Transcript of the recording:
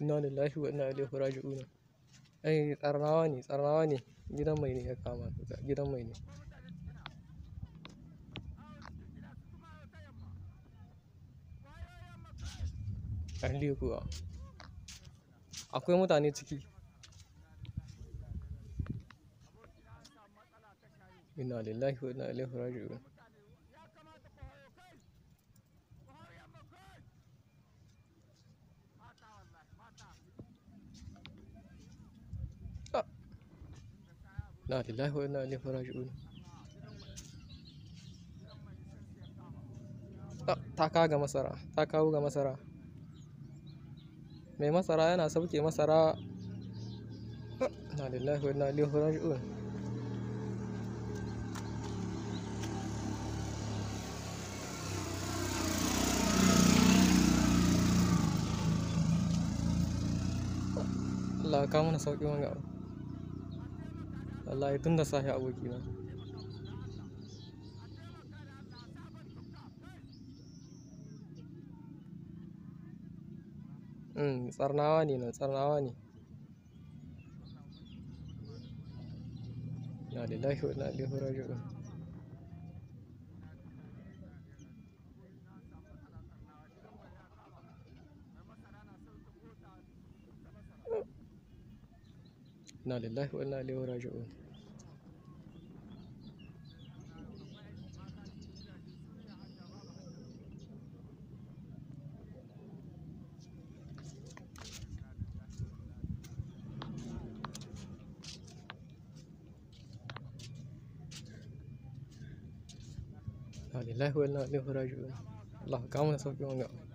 Inna lillahi wa inna ilaihi raji'un. Ai Tsarnawa ne, Tsarnawa ne. Gidan mai ne ya kama. Gidan mai ne. Lalle kuwa. Akwai mutane ciki. Inna lillahi wa inna ilaihi raji'un. Inna lillahi wa inna ilaihi raji'un. Ta kawo ga masara, ta kawo ga masara. Mai masara yana sauke masara. Inna lillahi wa inna ilaihi raji'un. Allah ya kawo mana sauƙin wanga abu. Wallahi tun da safe abokina. Mm, Tsarnawa ne nan, Tsarnawa ne. Inna lillahi wa inna ilaihi raji'un. Inna lillahi wa inna ilaihi raji'un. Inna lillahi wa inna ilaihi raji'un. Allah ka kawo mana sauƙin wanga abu.